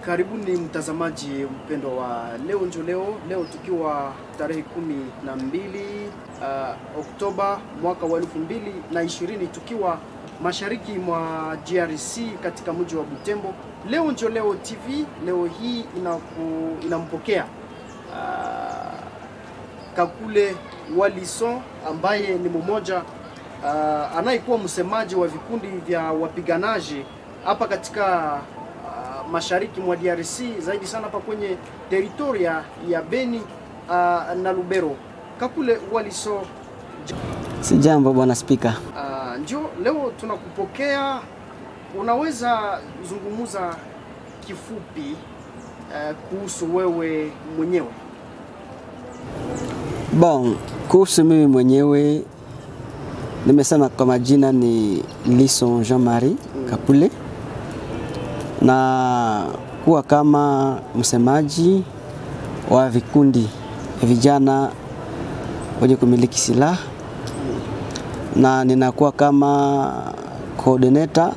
Karibuni mtazamaji mpendo wa leo njo leo, leo tukiwa tarehe kumi na mbili uh, Oktoba mwaka wa elfu mbili na ishirini tukiwa mashariki mwa DRC katika mji wa Butembo. Leo njo leo TV leo hii inaku, inampokea uh, Kakule Walison ambaye ni mmoja uh, anayekuwa msemaji wa vikundi vya wapiganaji hapa katika uh, mashariki mwa DRC zaidi sana hapa kwenye teritoria ya Beni uh, na Lubero. Kakule Walison, Si jambo bwana spika. uh, njo leo tunakupokea. Unaweza zungumuza kifupi uh, kuhusu wewe mwenyewe? Bon, kuhusu mimi mwenyewe nimesema kwa majina ni Lison Jean-Marie Kakule na kuwa kama msemaji wa vikundi vya vijana wenye kumiliki silaha na ninakuwa kama coordinator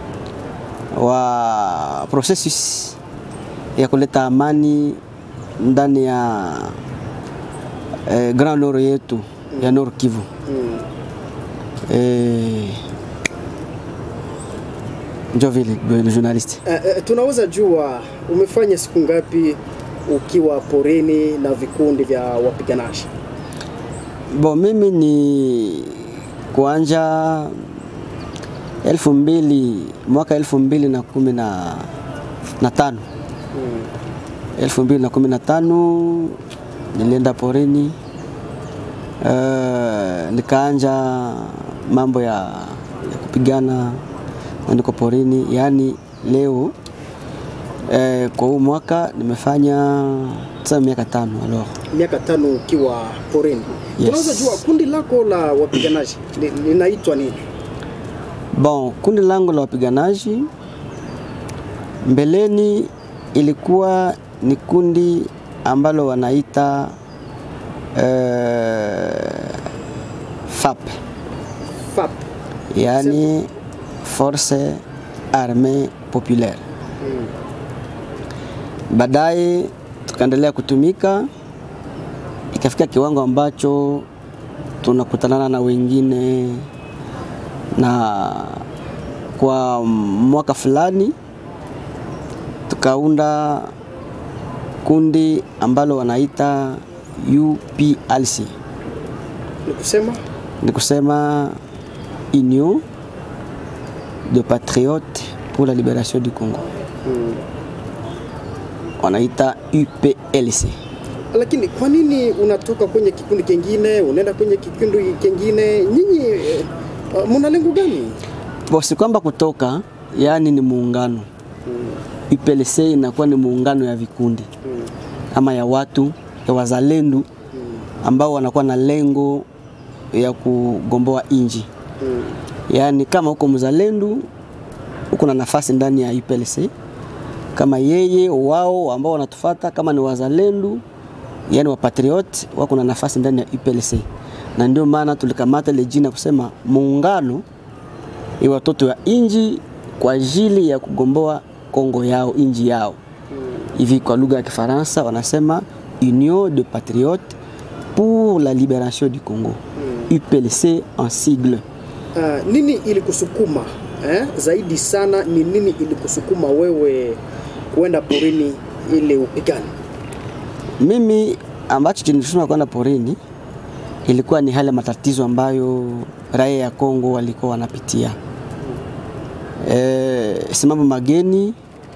wa processus ya kuleta amani ndani ya eh, Grand Nord yetu ya Nord Kivu. Eh, njo vile le journaliste. Uh, uh, tunaweza jua umefanya siku ngapi ukiwa porini na vikundi vya wapiganaji? Bon, mimi ni kuanja elfu mbili mwaka elfu mbili na kumi na, na tano elfu mbili na kumi na tano nilienda porini uh, nikaanja mambo ya, ya kupigana na niko porini, yaani leo eh, kwa huu mwaka nimefanya tuseme miaka tano alors Miaka tano ukiwa porini. Yes. Tunaweza jua kundi lako la wapiganaji li- linaitwa nini? Bon, kundi langu la wapiganaji mbeleni ilikuwa ni kundi ambalo wanaita eh, FAP, FAP. yaani Force Armee Populaire. Baadaye tukaendelea kutumika, ikafika kiwango ambacho tunakutanana na wengine na kwa mwaka fulani tukaunda kundi ambalo wanaita UPLC, Ni kusema ni kusema Union de Patriotes pour la Libération du Congo, wanaita UPLC. lakini kwa nini unatoka kwenye kikundi kingine unaenda kwenye kikundi kingine? Nyinyi eh, uh, muna lengo gani? Bosi kwamba kutoka, yaani ni muungano. UPLC inakuwa ni muungano ya vikundi ama ya watu ya wazalendo ambao wanakuwa na lengo ya kugomboa inji. Yaani kama uko mzalendo uko na nafasi ndani ya UPLC, kama yeye wao ambao wanatufata kama ni wazalendo, yani wa patriot wako na nafasi ndani ya UPLC, na ndio maana tulikamata ile jina kusema muungano ya watoto wa inji kwa ajili ya kugomboa Kongo yao inji yao. Hivi kwa lugha ya Kifaransa wanasema Union de Patriotes pour la Libération du Congo, UPLC en sigle. Uh, nini ilikusukuma eh? Zaidi sana ni nini ilikusukuma wewe kuenda porini ili upigane? Mimi ambacho kinisukuma kwenda porini ilikuwa ni hali ya matatizo ambayo raia ya Kongo walikuwa wanapitia. E, si mambo mageni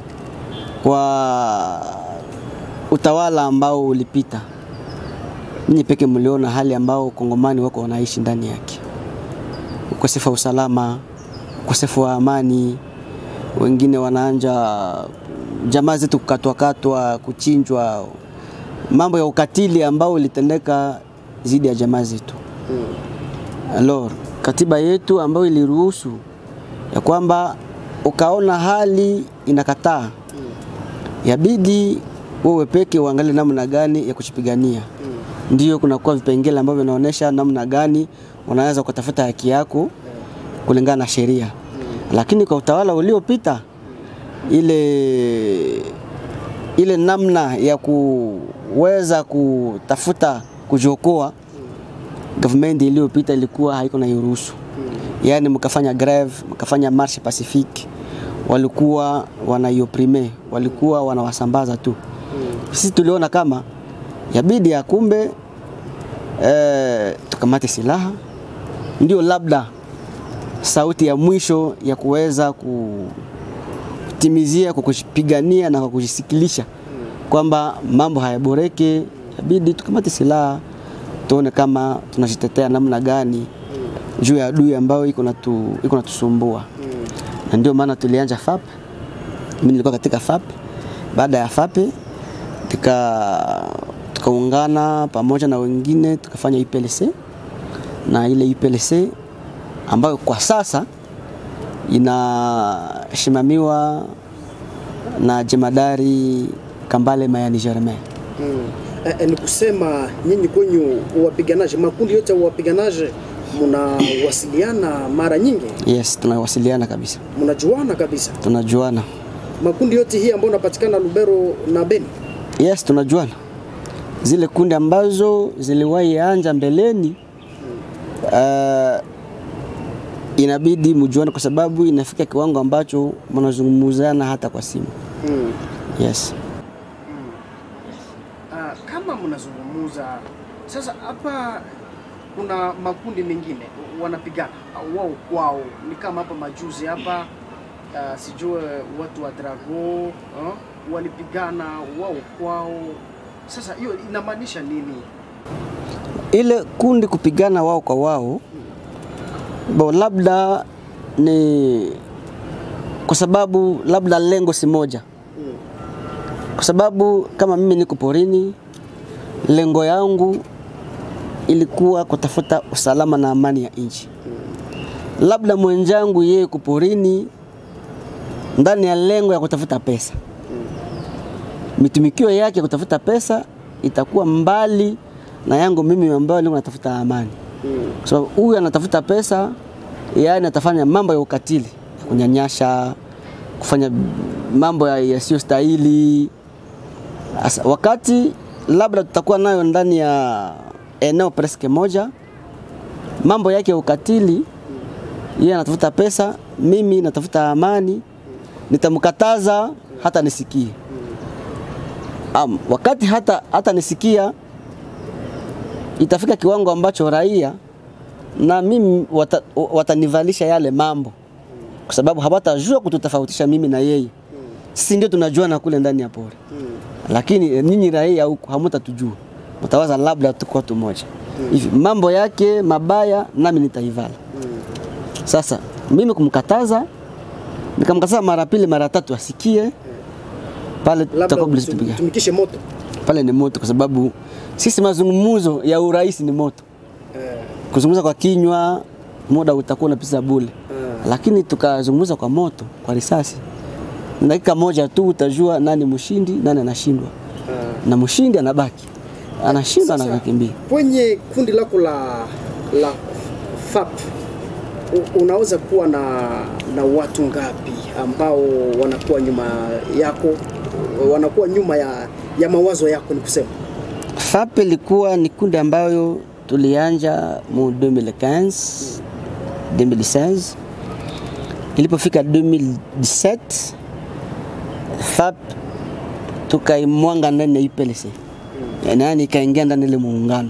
kwa utawala ambao ulipita. Ninyi peke mliona hali ambao Kongomani wako wanaishi ndani yake, ukosefu wa usalama, ukosefu wa amani, wengine wanaanja jamaa zetu kukatwakatwa, kuchinjwa, mambo ya ukatili ambao ulitendeka dhidi ya jamaa zetu. Alors, katiba yetu ambayo iliruhusu ya kwamba ukaona hali inakataa, yabidi wewe peke uangalie namna gani ya kuchipigania. Ndio kunakuwa vipengele ambavyo vinaonyesha namna gani unaweza kutafuta haki yako kulingana na sheria, lakini kwa utawala uliopita ile ile namna ya kuweza kutafuta kujiokoa, government iliyopita ilikuwa haiko na iruhusu, yaani mkafanya greve, mkafanya marche pacifique, walikuwa wanaioprime, walikuwa wanawasambaza tu. Sisi tuliona kama yabidi ya kumbe eh, tukamate silaha, ndio labda sauti ya mwisho ya kuweza kutimizia kwa kujipigania na kwa kujisikilisha kwamba mambo hayaboreke, yabidi tukamate silaha tuone kama tunajitetea namna gani juu ya adui ambayo iko natu, iko natusumbua na ndio maana tulianja FAP. Mimi nilikuwa katika FAP. Baada ya FAP tuka tukaungana pamoja na wengine tukafanya IPLC na ile IPLC ambayo kwa sasa inasimamiwa na jemadari Kambale Mayani Germain. Mm. Eh, eh, ni kusema nyinyi kwenyu wapiganaji, makundi yote ya wapiganaji mnawasiliana mara nyingi, Yes, tunawasiliana kabisa, mnajuana kabisa, tunajuana. makundi yote hii ambayo inapatikana Lubero na Beni. Yes, tunajuana zile kundi ambazo ziliwahi anja mbeleni. Uh, inabidi mjuane kwa sababu inafika kiwango ambacho mnazungumzana hata kwa simu. Mm. Yes. Ah, kama mnazungumuza sasa, hapa kuna makundi mengine wanapigana au wao kwao, ni kama hapa majuzi hapa ah, sijue watu wa Drago ah, walipigana wao kwao. Sasa hiyo inamaanisha nini? Ile kundi kupigana wao kwa wao, bo labda ni kwa sababu labda lengo si moja, Mm. kwa sababu kama mimi niko porini, lengo yangu ilikuwa kutafuta usalama na amani ya nchi. Labda mwenzangu yeye yuko porini ndani ya lengo ya kutafuta pesa, mitumikio yake ya kutafuta pesa itakuwa mbali na yangu mimi ambayo niko natafuta amani, Mm. kwa sababu huyu anatafuta pesa, yaani atafanya mambo ya ukatili, ya kunyanyasha, kufanya mambo ya- yasiyostahili. Asa, wakati labda tutakuwa nayo ndani ya eneo preske moja, mambo yake ya ukatili, yeye anatafuta pesa, mimi natafuta amani, nitamkataza hata nisikie. Am, wakati hata, hata nisikia itafika kiwango ambacho raia na mimi wata, watanivalisha yale mambo, kwa sababu hawatajua kututofautisha mimi na yeye. Sisi ndio tunajuana kule ndani ya pori Mm. lakini eh, ninyi raia huku hamutatujua, mtawaza labda tuko watu moja hivi. Mambo yake mabaya nami nitaivala. Mm. Sasa mimi kumkataza, nikamkataza mara pili mara tatu asikie pale, Labda tutakuwa bado tupiga tumikishe moto pale. Ni moto, kwa sababu sisi mazungumzo ya urais ni moto. eh, Kuzungumza kwa kinywa muda utakuwa unapita bure, eh, lakini tukazungumza kwa moto, kwa risasi, dakika moja tu utajua nani mshindi, nani anashindwa, eh. na mshindi anabaki, anashindwa Sasa, anakimbia. kwenye kundi lako la la FAP u- unaweza kuwa na, na watu ngapi ambao wanakuwa nyuma yako, wanakuwa nyuma ya, ya mawazo yako? Ni kusema FAP ilikuwa ni kundi ambayo tulianja mu 2015 2016 ilipofika 2017 FAP tukaimwanga ndani ya UPLC yaani ikaingia ndani ile muungano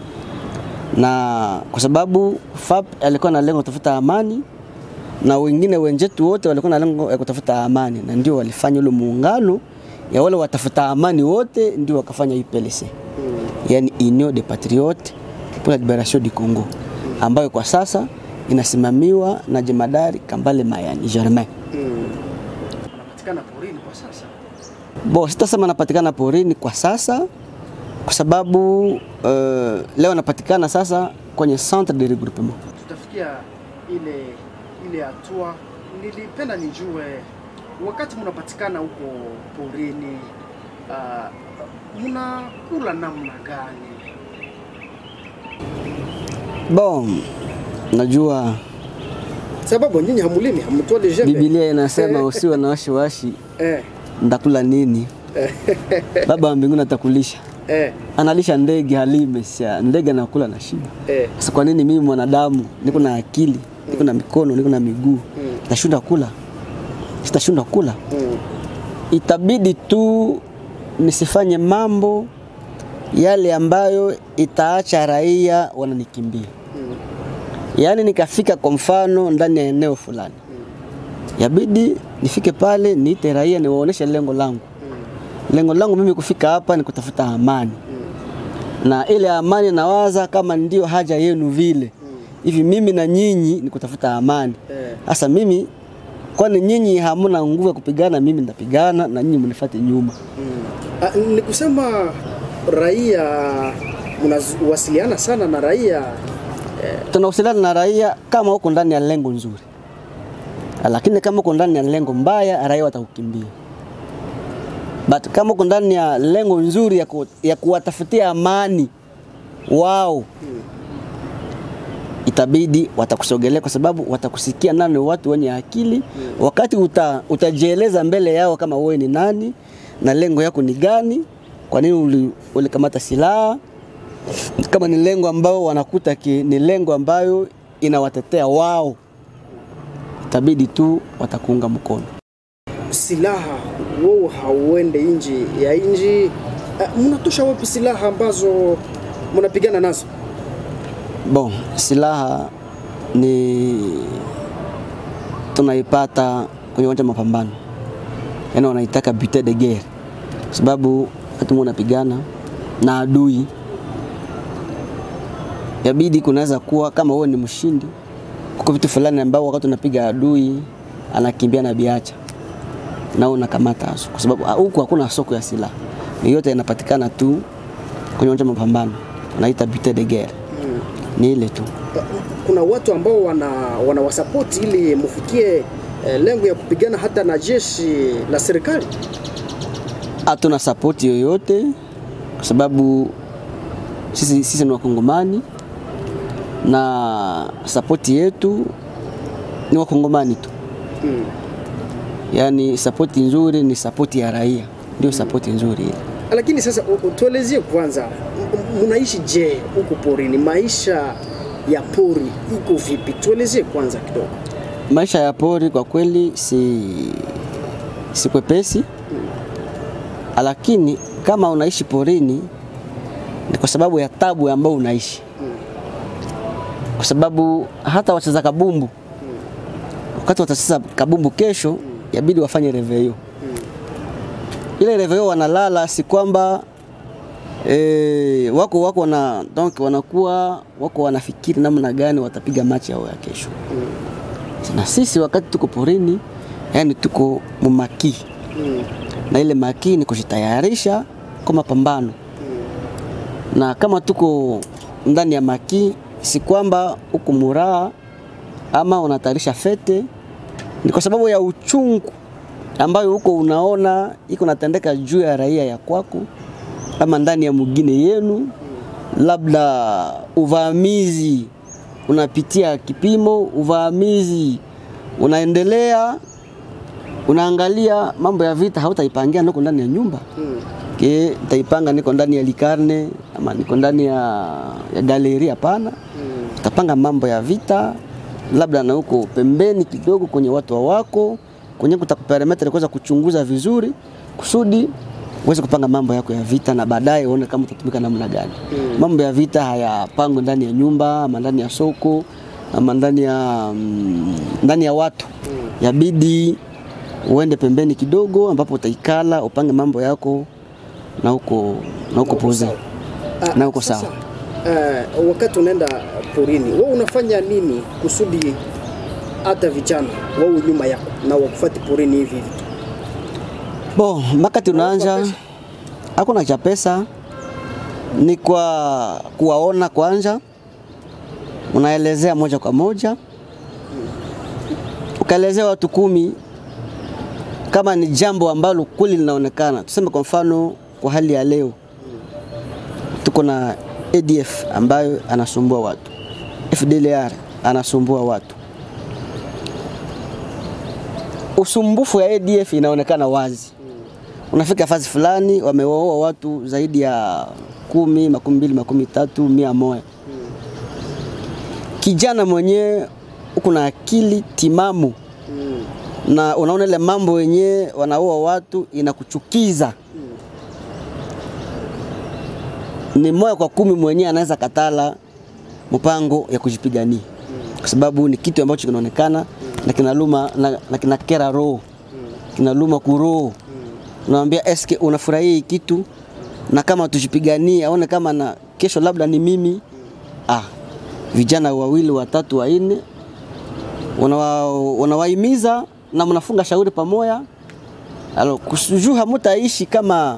na kwa sababu FAP alikuwa na lengo kutafuta amani na wengine wenzetu wote walikuwa na lengo ya kutafuta amani, na ndio walifanya ule muungano ya wale watafuta amani wote, ndio wakafanya UPLC yani Union des Patriotes pour la Liberation du Congo ambayo kwa sasa inasimamiwa na jemadari Kambale Mayani Germain. wanapatikana porini kwa sasa. Bo, sitasema anapatikana porini kwa sasa kwa sababu uh, leo anapatikana sasa kwenye centre de regroupement. Tutafikia ile ile hatua, nilipenda nijue wakati mnapatikana huko porini, uh, mnakula namna gani? Bon, najua Sababu nyinyi hamulimi, hamtwali jembe Biblia inasema Eh. usiwe na wasiwasi eh, ndakula nini. baba wa mbinguni atakulisha. Eh, Analisha ndege halime, sia ndege anakula na shiba. eh, Sasa kwa nini mimi mwanadamu niko na akili, niko na mikono, niko na miguu, nitashindwa kula? Sitashindwa kula. mm, Itabidi tu nisifanye mambo yale ambayo itaacha raia wananikimbia. mm, Yaani nikafika kwa mfano ndani ya eneo fulani, yabidi nifike pale niite raia, niwaoneshe lengo langu. Lengo langu mimi kufika hapa ni kutafuta amani, na ile amani nawaza kama ndio haja yenu vile hivi, mimi na nyinyi ni kutafuta amani. eh, Sasa mimi kwani nyinyi hamuna nguvu ya kupigana, mimi nitapigana na nyinyi mnifuate nyuma. mm. Ah, ni kusema raia mnawasiliana sana na raia tunawasiliana na raia kama uko ndani ya lengo nzuri, lakini kama uko ndani ya lengo mbaya, raia watakukimbia. But kama uko ndani ya lengo nzuri ya, ku, ya kuwatafutia amani wao, itabidi watakusogelea kwa sababu watakusikia nani watu wenye akili. Wakati uta, utajieleza mbele yao kama wewe ni nani na lengo yako ni gani, kwa nini uli- ulikamata silaha kama ni lengo ambao wanakuta ki, ni lengo ambayo inawatetea wao, itabidi tu watakuunga mkono. silaha wewe hauende nje ya nchi uh, mnatosha wapi silaha ambazo mnapigana nazo Bon, silaha ni tunaipata kwenye uwanja wa mapambano, yaani wanaitaka butin de guerre, sababu wakati unapigana na adui yabidi kunaweza kuwa kama wewe ni mshindi, kuko vitu fulani ambao wakati unapiga adui anakimbia na biacha na wewe unakamata haso, kwa sababu ah, huku hakuna soko ya silaha, yote inapatikana tu kwenye uwanja wa mapambano, wanaita butin de guerre, ni ile tu. Uh, kuna watu ambao wana wanawasapoti ili mufikie eh, lengo ya kupigana hata na jeshi la serikali hatuna sapoti yoyote kwa sababu sisi, sisi ni wakongomani na sapoti yetu ni wakongomani tu mm. yaani sapoti nzuri ni sapoti ya raia ndio sapoti nzuri ile lakini sasa u- u- tuelezie kwanza m- m- mnaishi je huko porini maisha ya pori iko vipi tuelezie kwanza kidogo maisha ya pori kwa kweli si, si kwepesi lakini kama unaishi porini ni kwa sababu ya tabu ambayo unaishi kwa sababu hata wacheza kabumbu wakati watacheza kabumbu kesho yabidi wafanye reveyo ile reveyo wanalala si kwamba e, wako wako na donc wanakuwa wako wanafikiri namna gani watapiga machi yao ya kesho na sisi wakati tuko porini yani tuko mumakii mm. na ile makii ni kujitayarisha kwa mapambano na kama tuko ndani ya makii si kwamba uko muraha ama unatayarisha fete ni kwa sababu ya uchungu ambayo huko unaona iko natendeka juu ya raia ya kwako ama ndani ya mugine yenu labda uvamizi unapitia kipimo uvamizi unaendelea unaangalia mambo ya vita hautaipangia niko ndani ya nyumba Mm. ke taipanga niko ndani ya likarne ama niko ndani ya, ya galeri hapana Mm. utapanga mambo ya vita labda na huko pembeni kidogo kwenye watu wa wako kwenye kutakuperemeta kuweza kuchunguza vizuri kusudi uweze kupanga mambo yako ya vita na baadaye uone kama utatumika namna gani. Mm. Mambo ya vita hayapangwi ndani ya nyumba ama ndani ya soko ama ndani ya mm, ndani ya watu. Yabidi uende pembeni kidogo ambapo utaikala upange mambo yako na huko na huko poze. Ah, Na uko sasa, sawa. eh, wakati unaenda porini wewe unafanya nini kusudi hata vijana wao nyuma yako na wakufuate porini hivi hivi tu? Bo, mpaka tunaanja hakuna cha pesa, ni kwa kuwaona kwanza, unaelezea moja kwa moja, ukaelezea watu kumi kama ni jambo ambalo kweli linaonekana. Tuseme kwa mfano, kwa hali ya leo tuko na ADF ambayo anasumbua watu, FDLR anasumbua watu. Usumbufu ya ADF inaonekana wazi unafika fasi fulani wamewaoa watu zaidi ya kumi, makumi mbili, makumi tatu, mia moja. Kijana mwenyewe uko na akili timamu Mm. na unaona ile mambo wenyewe wanaoa watu inakuchukiza. Ni moja kwa kumi mwenyewe anaweza katala mpango ya kujipigania kwa sababu ni kitu ambacho kinaonekana na kinaluma na, na kinakera roho kinaluma kuroho. Unamwambia eske unafurahia hii kitu, na kama tujipiganie, aone kama na kesho labda ni mimi. Ah, vijana wawili watatu wanne unawa- unawahimiza na mnafunga shauri pamoja, alo kusujuu hamutaishi kama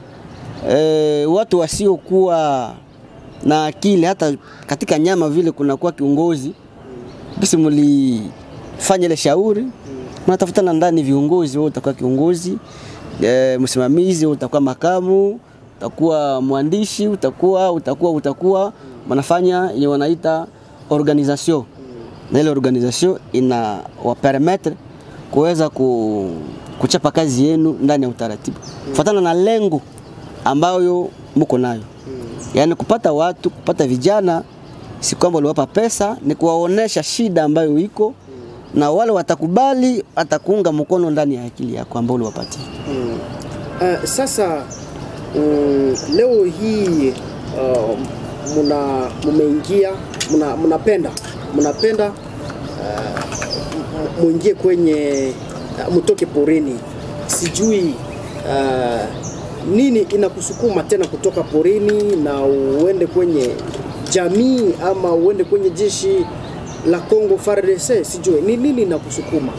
e, watu wasiokuwa na akili. Hata katika nyama vile kunakuwa kiongozi basi, mlifanya ile shauri, mnatafutana ndani viongozi, wewe utakuwa kiongozi e, msimamizi, wewe utakuwa makamu, utakuwa mwandishi, utakuwa utakuwa utakuwa mnafanya yenye wanaita organisation na ile organisation ina wapermettre kuweza ku, kuchapa kazi yenu ndani ya utaratibu kufuatana na lengo ambayo mko nayo. Yaani kupata watu, kupata vijana, si kwamba uliwapa pesa, ni kuwaonesha shida ambayo iko na wale watakubali, watakuunga mkono ndani ya akili yako ambao uliwapatia. Mm. Uh, sasa mm, leo hii uh, muna mumeingia muna, mnapenda mnapenda uh, m- muingie kwenye uh, mtoke porini, sijui uh, nini inakusukuma tena kutoka porini na uende kwenye jamii ama uende kwenye jeshi la Congo FARDC, sijui ni nini inakusukuma?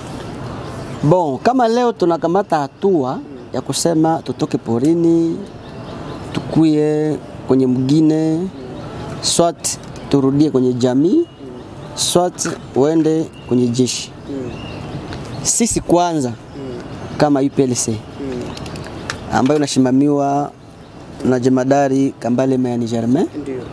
Bon, kama leo tunakamata hatua ya kusema tutoke porini tukuye kwenye mgine, swat turudie kwenye jamii, swat uende kwenye jeshi. Sisi kwanza kama UPLC ambayo inasimamiwa na jemadari Kambale Mayani Germain Ndio.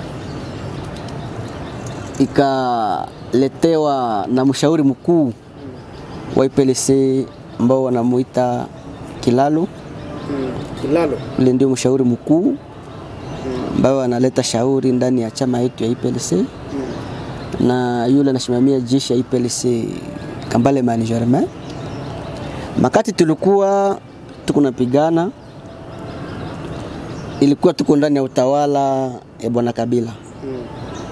ikaletewa na mshauri mkuu wa IPLC ambao wanamuita Kilalo. Mm. Kilalo. Ule ndio mshauri mkuu ambao analeta shauri ndani ya chama yetu ya IPLC na yule anasimamia jeshi ya IPLC Kambale Mani Germain. Makati tulikuwa tuko napigana, ilikuwa tuko ndani ya utawala ya bwana Kabila. Mm.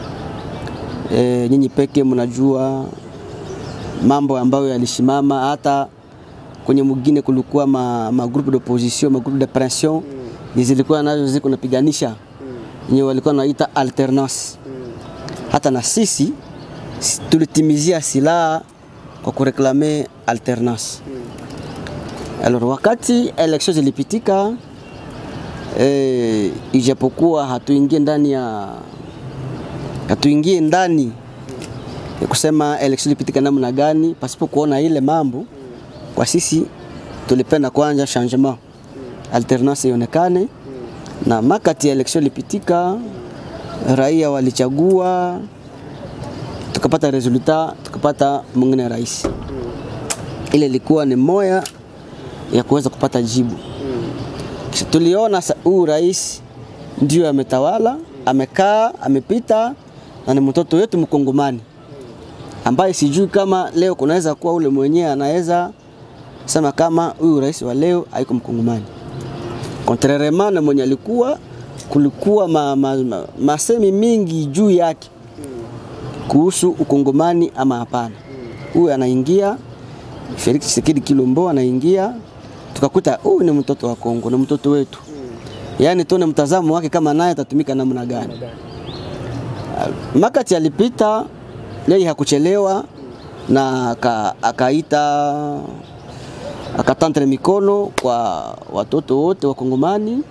E, nyinyi peke mnajua mambo ambayo yalisimama. Hata kwenye mwingine kulikuwa ma, ma groupe d'opposition ma groupe de pression mm. zilikuwa nazo ziko napiganisha yenye walikuwa naita alternance hata na sisi s- tulitimizia silaha kwa kureklame alternance alors wakati election zilipitika eh, ijapokuwa hatuingie ndani ya hatuingie ndani ya kusema election ilipitika namna gani pasipo kuona ile mambo kwa sisi tulipenda kwanza changement alternance ionekane na makati ya election ilipitika raia walichagua tukapata resultat tukapata mwingine rais ile ilikuwa ni moya ya kuweza kupata jibu kisha tuliona sa- huyu rais ndio ametawala amekaa amepita na ni mtoto wetu mkongomani ambaye sijui kama leo kunaweza kuwa ule mwenyewe anaweza sema kama huyu rais wa leo haiko mkongomani contrairement na mwenye alikuwa kulikuwa ma, ma, ma, masemi mingi juu yake kuhusu ukongomani ama hapana. Huyu anaingia Felix Tshisekedi Kilombo anaingia, tukakuta huyu ni mtoto wa Kongo, ni mtoto wetu. Yaani tuone mtazamo wake kama naye atatumika namna gani. Makati alipita yeye hakuchelewa na aka- akaita akatantre mikono kwa watoto wote wa Kongomani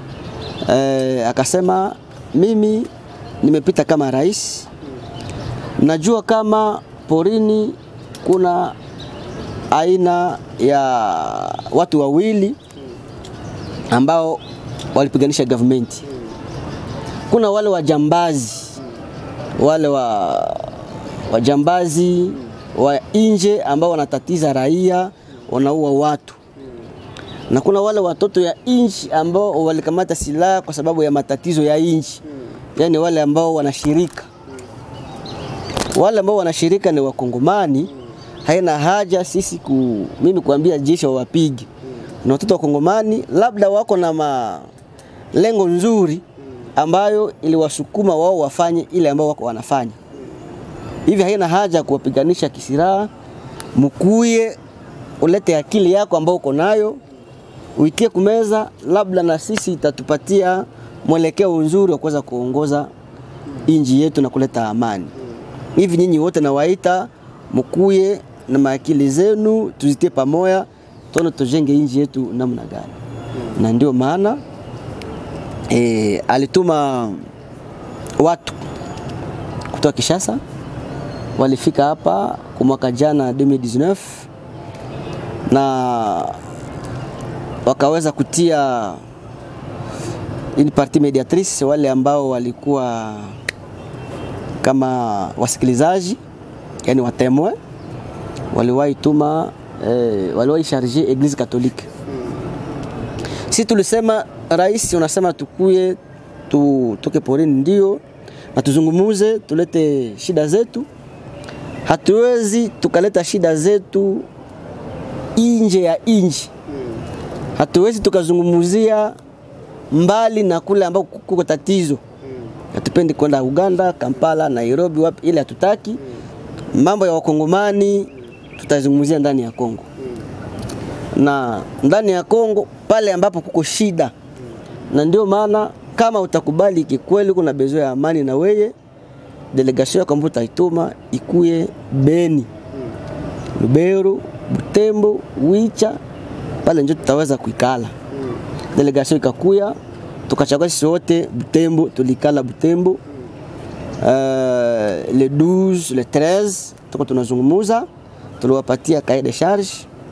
eh, akasema mimi nimepita kama rais, najua kama porini kuna aina ya watu wawili ambao walipiganisha government. Kuna wale wajambazi wale wa wajambazi wa nje ambao wanatatiza raia, wanaua watu na kuna wale watoto ya inchi ambao walikamata silaha kwa sababu ya matatizo ya inchi, yaani wale ambao wanashirika wale ambao wanashirika ni Wakongomani, haina haja sisi ku, mimi kuambia jeshi wawapige. Na watoto wa Kongomani labda wako na malengo nzuri ambayo iliwasukuma wao wafanye ile ambao wako wanafanya hivi. Haina haja kuwapiganisha kisiraha, mkuye ulete akili yako ambao uko nayo uitie kumeza, labda na sisi itatupatia mwelekeo nzuri wa kuweza kuongoza inji yetu na kuleta amani hivi nyinyi wote nawaita mkuye na maakili zenu, tuzitie pamoja, tuone tujenge inji yetu namna gani. Na ndio maana e, alituma watu kutoka Kishasa, walifika hapa kwa mwaka jana 2019 na wakaweza kutia une partie mediatrice wale ambao walikuwa kama wasikilizaji yani watemwe waliwahi tuma eh, waliwahi charge Eglise Catholique. Si tulisema rais, unasema tukuye tu, tuke porini, ndio na tuzungumuze, tulete shida zetu. Hatuwezi tukaleta shida zetu nje ya inji, hatuwezi tukazungumuzia mbali na kule ambao kuko tatizo hatupendi kwenda Uganda, Kampala, Nairobi, wapi, ile hatutaki. Mambo ya wakongomani tutazungumzia ndani ya Kongo, na ndani ya Kongo pale ambapo kuko shida, na ndio maana kama utakubali kikweli kuna bezo ya amani, na weye delegation yako ambayo utaituma ikuye Beni, Lubero, Butembo, Wicha, pale ndio tutaweza kuikala. Delegation ikakuya tukachagua sisi wote Butembo, tulikala Butembo uh, le 12 le 13 tuko tunazungumuza, tuliwapatia cahier de charge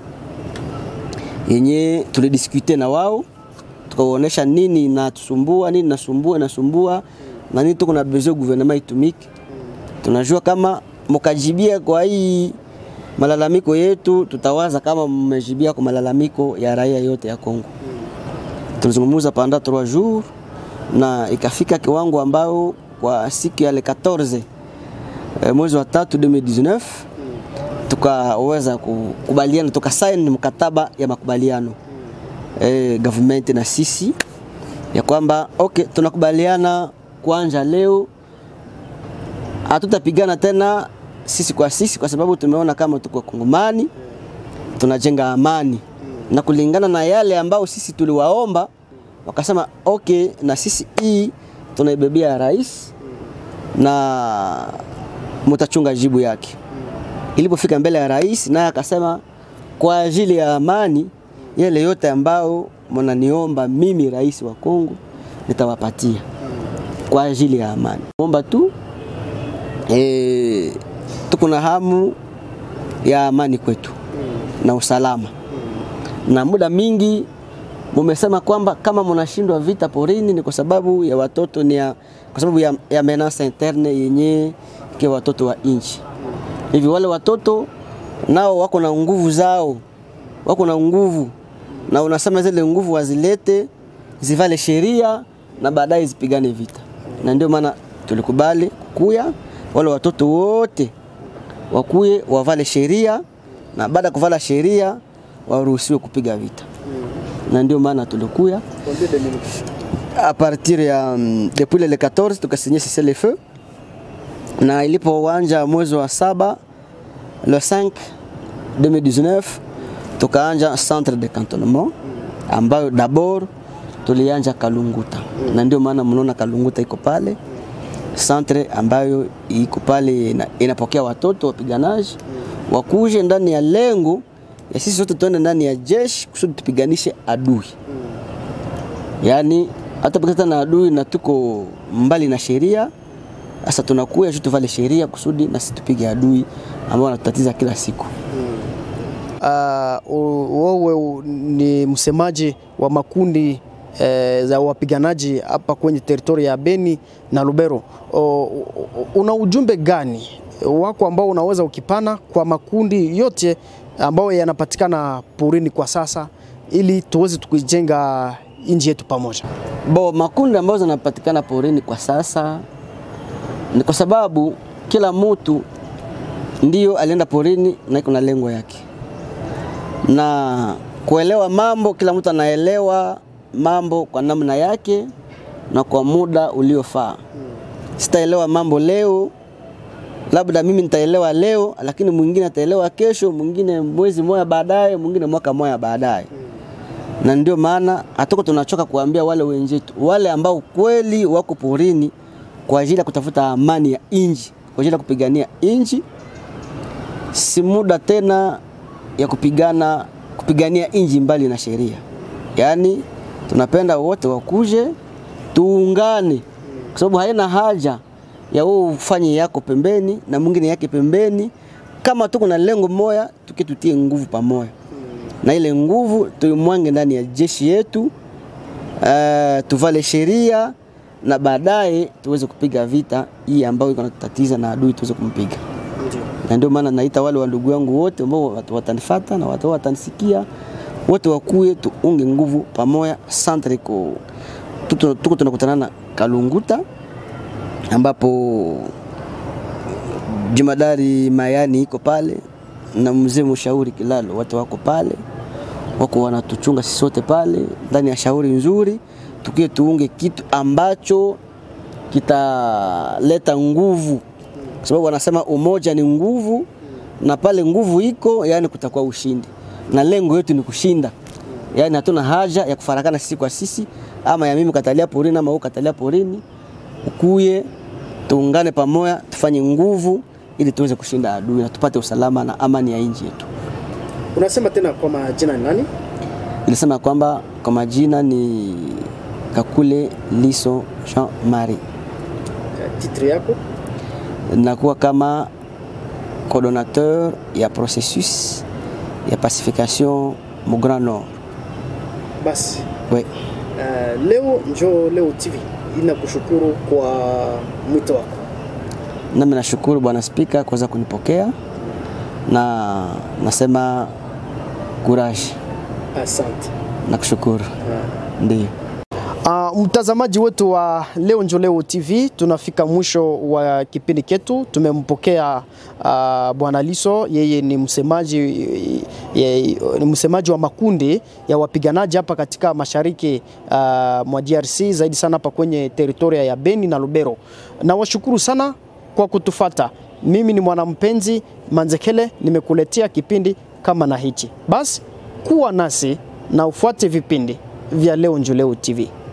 yenye tulidiskute na wao, tukawaonesha nini natusumbua, nini nasumbua nasumbua na nini tuko na besoin gouvernement itumike. Tunajua kama mkajibia kwa hii malalamiko yetu, tutawaza kama mmejibia kwa malalamiko ya raia yote ya Kongo tulizungumuza panda 3 jours na ikafika kiwango ambao kwa siku ya le 14 e, mwezi wa tatu 2019 tukaweza kukubaliana, tukasaini mkataba ya makubaliano e, government na sisi ya kwamba okay, tunakubaliana kuanja leo hatutapigana tena sisi kwa sisi, kwa sababu tumeona kama tuko Kongomani tunajenga amani na kulingana na yale ambao sisi tuliwaomba, wakasema okay, na sisi hii tunaibebea rais na mutachunga jibu yake. Ilipofika mbele ya rais, naye akasema kwa ajili ya amani, yale yote ambao mnaniomba mimi rais wa Kongo nitawapatia kwa ajili ya amani. Omba tu e, tuko na hamu ya amani kwetu na usalama na muda mingi mumesema kwamba kama mnashindwa vita porini ni kwa sababu ya watoto ni ya, kwa sababu ya, ya menace interne yenye ke watoto wa inchi hivi. Wale watoto nao wako na nguvu zao, wako na nguvu, na unasema zile nguvu wazilete zivale sheria na baadaye zipigane vita, na ndio maana tulikubali kukuya wale watoto wote wakuye wavale sheria, na baada ya kuvala sheria waruhusiwe kupiga vita na ndio maana tulikuya a partir ya um, depuis le 14 tukasinye cessez le feu, na ilipowanja mwezi wa saba le 5 2019 tukaanja centre de cantonnement ambayo d'abord tulianja Kalunguta, na ndio maana mnaona Kalunguta iko pale centre ambayo iko pale ina, inapokea watoto wapiganaji wakuje ndani ya lengo ya sisi sote tuende ndani ya jeshi kusudi tupiganishe adui yaani hata pakata na adui na tuko mbali na sheria. Sasa tunakuya juu tuvale sheria kusudi na sisi tupige adui ambao wanatutatiza kila siku. Uh, wewe ni msemaji wa makundi eh, za wapiganaji hapa kwenye teritoria ya Beni na Lubero. O, una ujumbe gani wako ambao unaweza ukipana kwa makundi yote ambayo yanapatikana porini kwa sasa ili tuweze tukujenga nchi yetu pamoja? Bo, makundi ambayo zinapatikana porini kwa sasa ni kwa sababu kila mtu ndio alienda porini na iko na lengo yake, na kuelewa mambo, kila mtu anaelewa mambo kwa namna yake na kwa muda uliofaa. Sitaelewa mambo leo, labda mimi nitaelewa leo, lakini mwingine ataelewa kesho, mwingine mwezi mmoja baadaye, mwingine mwaka mmoja baadaye na ndio maana hatuko tunachoka kuambia wale wenzetu wale ambao kweli wako porini kwa ajili ya kutafuta amani ya inji, kwa ajili ya kupigania inji. Si muda tena ya kupigana kupigania inji mbali na sheria, yaani tunapenda wote wakuje tuungane, kwa sababu haina haja ya wewe ufanye yako pembeni na mwingine yake pembeni. Kama tuko na lengo moja, tukitutie nguvu pamoja na ile nguvu tuimwange ndani ya jeshi yetu, uh, tuvale sheria na baadaye tuweze kupiga vita hii ambayo iko natutatiza na adui tuweze kumpiga. Na ndio maana naita wale wa ndugu yangu wote ambao watu watanifuata na watu watanisikia wote wakuye tuunge nguvu pamoja. Centre iko tuko tuko tunakutana na Kalunguta ambapo Jumadari Mayani iko pale na mzee mshauri Kilalo, watu wako pale, wako wanatuchunga sisi sote pale ndani ya shauri nzuri, tukie tuunge kitu ambacho kitaleta nguvu, kwa sababu wanasema umoja ni nguvu, na pale nguvu iko, yani kutakuwa ushindi, na lengo yetu ni kushinda. Yani hatuna haja ya kufarakana sisi kwa sisi, ama ya mimi katalia porini ama wewe katalia porini. Ukuye tuungane pamoja, tufanye nguvu ili tuweze kushinda adui na tupate usalama na amani ya nchi yetu. Unasema tena kwa majina ni nani? Nilisema kwamba kwa majina ni Kakule Liso Jean Marie, Titre yako? nakuwa kama coordonnateur ya processus ya pacification mu Grand Nord. Basi We, uh, leo njo Leo TV inakushukuru kwa mwito wako. nami nashukuru bwana spika kuweza kunipokea na nasema courage, Asante. nakushukuru. Ndio. Uh, mtazamaji wetu wa Leo Njo Leo TV, tunafika mwisho wa kipindi ketu. Tumempokea uh, Bwana Liso, yeye ni msemaji ye, ni msemaji wa makundi ya wapiganaji hapa katika mashariki uh, mwa DRC, zaidi sana hapa kwenye teritoria ya Beni na Lubero. Nawashukuru sana kwa kutufata. Mimi ni mwanampenzi Manzekele, nimekuletea kipindi kama na hichi. Basi kuwa nasi na ufuate vipindi vya Leo Njo Leo TV.